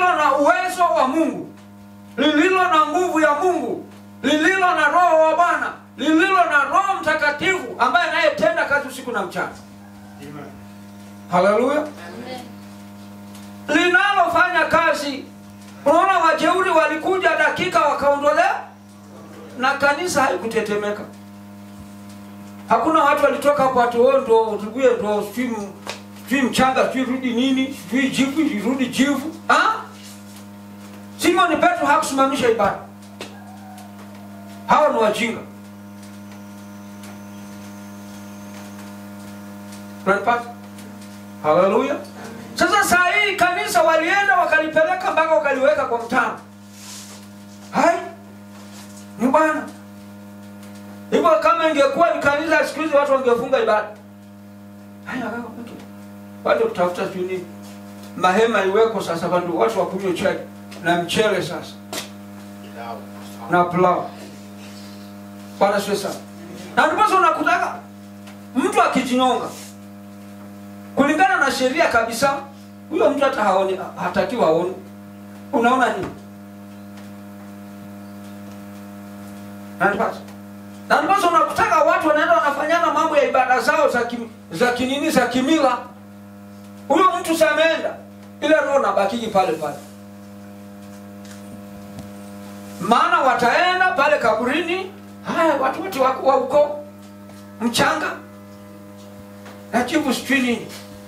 lililo na uwezo wa mungu lililo na nguvu ya mungu lililo na roho wa bwana lililo na roho mtakatifu ambaye anayetenda kazi usiku na mchana haleluya linalofanya kazi unaona wajeuri walikuja dakika wakaondolea na kanisa haikutetemeka hakuna watu walitoka hapo ati "Oh, ndo tuguye ndo sijui m- sijui mchanga sijui rudi nini sijui jivu irudi jivu Ah? simoni petro hakusimamisha ibada hawa ni wajinga unanipata haleluya sasa saa hii kanisa walienda wakalipeleka mpaka wakaliweka kwa mtano hai ni bwana hivyo kama ingekuwa ni kanisa ya siku hizi watu wangefunga ibada haya kaka, watu watu kutafuta sijui nini mahema iweko sasa vandu watu wakunywe chai na mchele sasa na pilau bwana sio sana na ndiposa unakutaka mtu akijinyonga kulingana na sheria kabisa huyo mtu hata haoni hatakiwa aone unaona nini nanipasa na ndiposa unakutaka watu wanaenda wanafanyana mambo ya ibada zao za kim, za kinini za kimila huyo mtu sameenda ile roho nabakiki pale pale maana wataenda pale kaburini haya watu wote wako wa uko mchanga na chivu sijui nini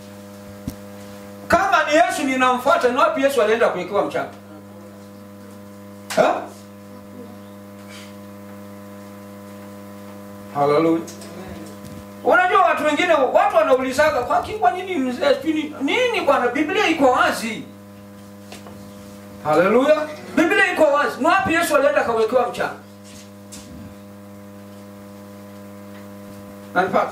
kama ni yesu ninamfuata ni wapi yesu alienda kuwekewa mchanga Ha? haleluya unajua watu wengine watu wanaulizaga kwa ki- kwa nini mzee sijui nini nini bwana biblia iko wazi haleluya biblia iko wazi ni wapi yesu alienda akawekewa mchanga nanipata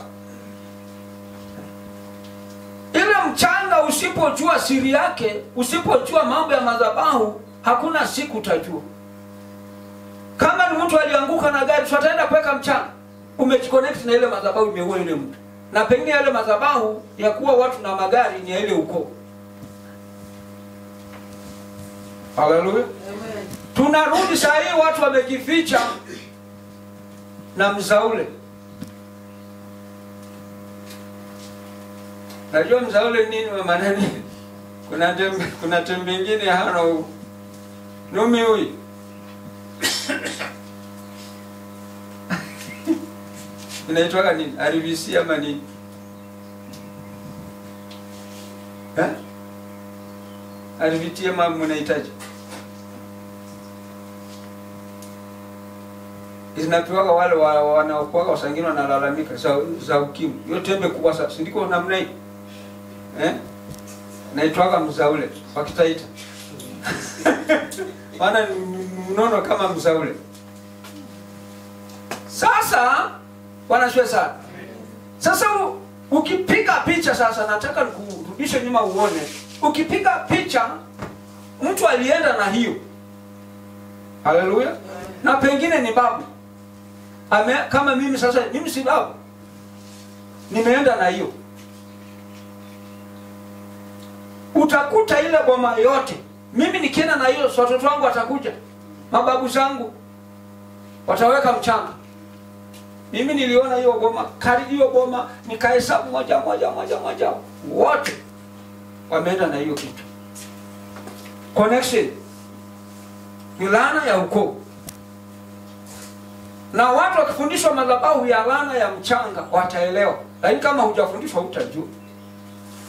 ile mchanga usipojua siri yake usipojua mambo ya madhabahu hakuna siku utajua kama ni mtu alianguka na gari tutaenda kuweka mchanga umejiconnect na ile madhabahu imeua yule mtu na pengine yale madhabahu ya kuwa watu na magari ni ya ile ukoo haleluya tunarudi saa hii watu wamejificha na mzaule najua mzaule nini mamanani kuna tembe kuna tembe ingine hana huu. numi huyu inaitwaga nini RVC ama nini Eh? RVT ama mnahitaji zinapewaga wale wa- wanaokuwaga wasangini wanalalamika za, za ukimwi hiyo tembe kubwa sasa sindiko namna hii eh? naitwaga mzaule wakitaita maana ni ni mnono kama mzaule sasa wanashwe sana sasa u, ukipiga picha sasa nataka nikurudishe nyuma uone ukipiga picha mtu alienda na hiyo haleluya na pengine ni babu Ame, kama mimi sasa mimi si babu nimeenda na hiyo utakuta ile boma yote mimi nikienda na hiyo si watoto wangu watakuja mababu zangu wataweka mchanga mimi niliona hiyo boma kari hiyo boma nikahesabu moja moja moja moja wote wameenda na hiyo kitu connection ni laana ya ukoo na watu wakifundishwa madhabahu ya laana ya mchanga wataelewa lakini kama hujafundishwa hutajua